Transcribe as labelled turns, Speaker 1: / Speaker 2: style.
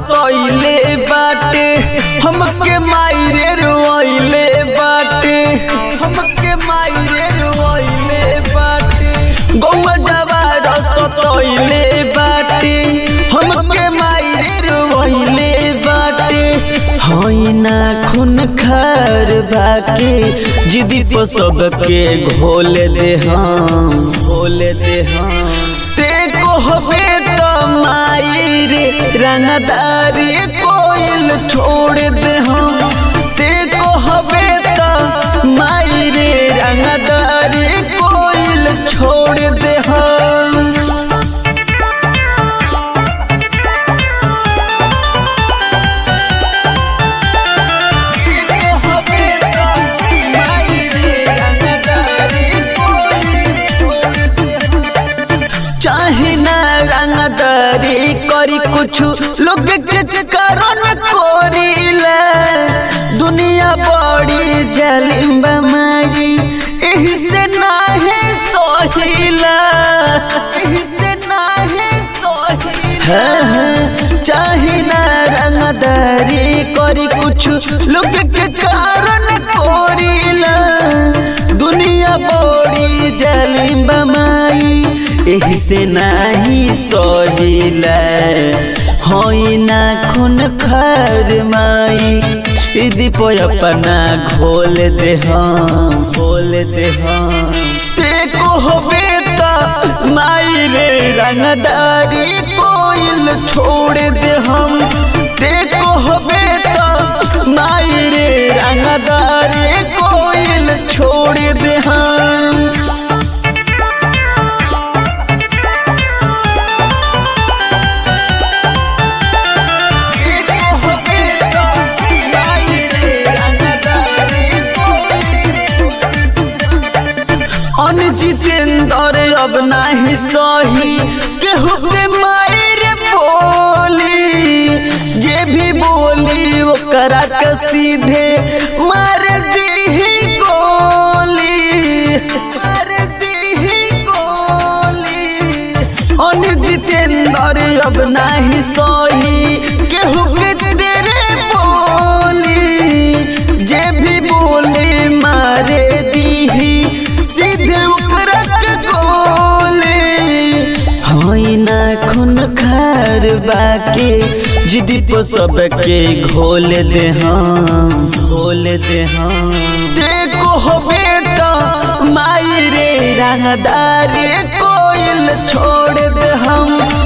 Speaker 1: सतोइले बाटे हमके मायरे रोइले बाटे हमके मायरे रोइले बाटे गौवा जवार सतोइले बाटे हमके मायरे रोइले बाटे हई ना खून खार बाके जिदी पर सबके घोल दे हम घोल दे हम ते कहबे त माई रे रंगदारी कोइल छोड़ दे हम ते कहबे त माई रे रंगदारी कोइल छोड़ दे हम चाहे ना रंगदारी करी कुछ लोग के कारण कोरीला दुनिया बड़ी जालिम बमाई एही से नाहे सोहिला एही से नाहे सोहिला हाँ, हाँ, चाहे ना रंगदारी करी कुछ लोग के कारण कोरीला दुनिया बड़ी जालिम बमाई एही से नाही सहिला होई ना खून खर माई इदी पे अपना घोल दे हम घोल दे हम ते कहबे त माई रे रंगदारी कोइल छोड़ दे हम ते कहबे त माई रे रंगदारी कोइल छोड़ दे हम जितेंद्र अब नाही सही केहू के मायर बोली जे भी बोली ओकरा के सीधे मार दी गोली मार दी गोली अन जितेंद्र अब नाही सही केहू के तेरे बोली जे भी बोले मारे दी सीधे ओकरा के गोली होई ना खून खार बाके जिदी पर सबके घोल दे हम घोल दे हम देखो हो बेटा माई रे रंगदारी कोइल छोड़ दे हम